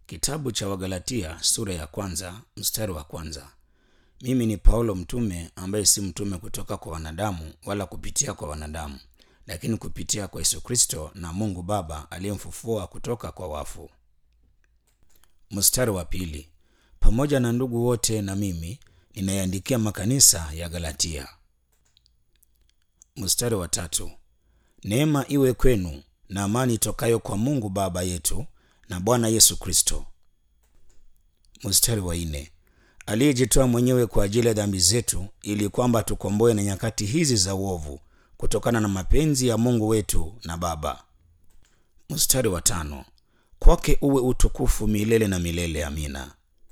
Kitabu cha Wagalatia sura ya kwanza mstari wa kwanza. Mimi ni Paulo mtume ambaye si mtume kutoka kwa wanadamu wala kupitia kwa wanadamu, lakini kupitia kwa Yesu Kristo na Mungu Baba aliyemfufua kutoka kwa wafu. Mstari wa pili. Pamoja na ndugu wote na mimi ninayaandikia makanisa ya Galatia. Mstari wa tatu. Neema iwe kwenu na amani itokayo kwa Mungu Baba yetu na Bwana Yesu Kristo. Mstari wa nne. Aliyejitoa mwenyewe kwa ajili ya dhambi zetu ili kwamba tukomboe na nyakati hizi za uovu kutokana na mapenzi ya Mungu wetu na Baba. Mstari wa tano. Kwake uwe utukufu milele na milele. Amina.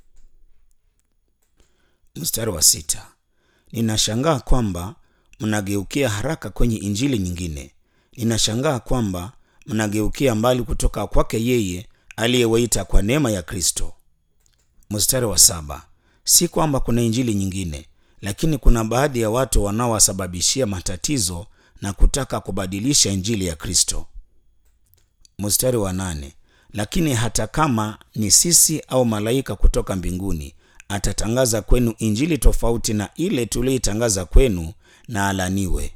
Mstari wa sita. Ninashangaa kwamba mnageukia haraka kwenye injili nyingine. Ninashangaa kwamba mnageukia mbali kutoka kwake yeye aliyewaita kwa neema ya Kristo. Mstari wa saba. Si kwamba kuna injili nyingine, lakini kuna baadhi ya watu wanaowasababishia matatizo na kutaka kubadilisha injili ya Kristo. Mstari wa nane. Lakini hata kama ni sisi au malaika kutoka mbinguni atatangaza kwenu injili tofauti na ile tuliyoitangaza kwenu, na alaniwe.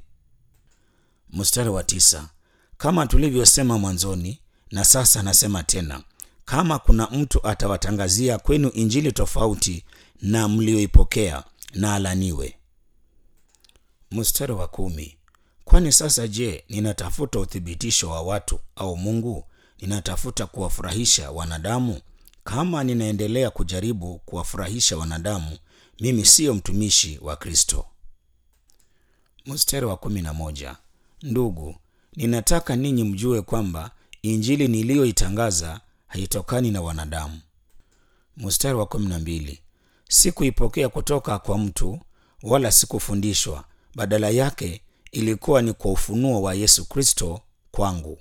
Mstari wa tisa. Kama tulivyosema mwanzoni, na sasa nasema tena, kama kuna mtu atawatangazia kwenu injili tofauti na mlioipokea, na alaniwe. Mstari wa kumi. Kwani sasa je, ninatafuta uthibitisho wa watu au Mungu? Ninatafuta kuwafurahisha wanadamu? Kama ninaendelea kujaribu kuwafurahisha wanadamu, mimi siyo mtumishi wa Kristo. Mstari wa kumi na moja. Ndugu, ninataka ninyi mjue kwamba injili niliyoitangaza haitokani na wanadamu. Mstari wa kumi na mbili. Sikuipokea kutoka kwa mtu wala sikufundishwa, badala yake ilikuwa ni kwa ufunuo wa Yesu Kristo kwangu.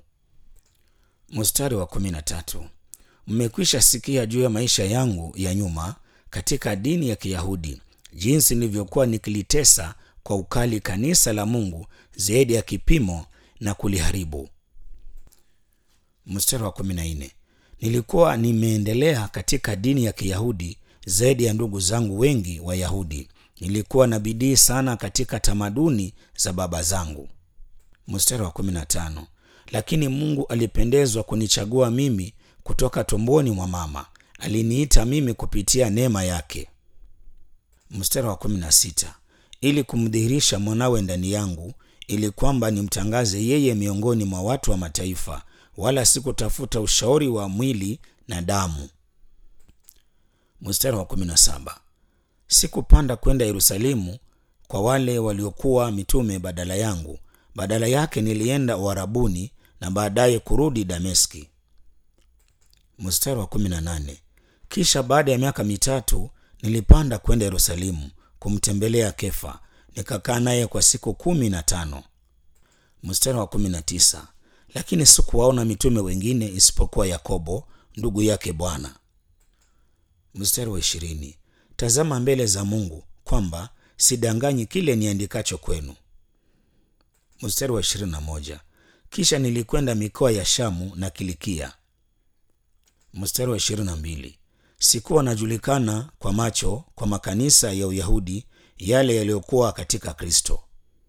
Mstari wa kumi na tatu. Mmekwisha sikia juu ya maisha yangu ya nyuma katika dini ya Kiyahudi, jinsi nilivyokuwa nikilitesa kwa ukali kanisa la Mungu zaidi ya kipimo na kuliharibu. Mstari wa kumi na nne. Nilikuwa nimeendelea katika dini ya Kiyahudi zaidi ya ndugu zangu wengi Wayahudi. Nilikuwa na bidii sana katika tamaduni za baba zangu. Mstari wa kumi na tano. Lakini Mungu alipendezwa kunichagua mimi kutoka tumboni mwa mama, aliniita mimi kupitia neema yake. Mstari wa kumi na sita. Ili kumdhihirisha mwanawe ndani yangu, ili kwamba nimtangaze yeye miongoni mwa watu wa mataifa, wala sikutafuta ushauri wa mwili na damu. Mstari wa kumi na saba. Sikupanda kwenda Yerusalemu kwa wale waliokuwa mitume badala yangu, badala yake nilienda Uarabuni na baadaye kurudi Dameski. Mstari wa kumi na nane. Kisha baada ya miaka mitatu nilipanda kwenda Yerusalemu kumtembelea Kefa, nikakaa naye kwa siku kumi na tano. Mstari wa kumi na tisa. Lakini sikuwaona mitume wengine isipokuwa Yakobo ndugu yake Bwana. Mstari wa ishirini. Tazama mbele za Mungu kwamba sidanganyi kile niandikacho kwenu. Mstari wa ishirini na moja. Kisha nilikwenda mikoa ya Shamu na Kilikia. Mstari wa ishirini na mbili. Sikuwa najulikana kwa macho kwa makanisa ya Uyahudi yale yaliyokuwa katika Kristo.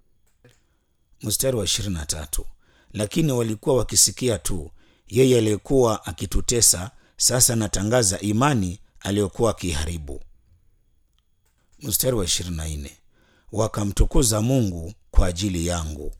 Mstari wa ishirini na tatu. Lakini walikuwa wakisikia tu yeye aliyekuwa akitutesa, sasa natangaza imani aliyokuwa akiharibu. Mstari wa ishirini na nne. Wakamtukuza Mungu kwa ajili yangu.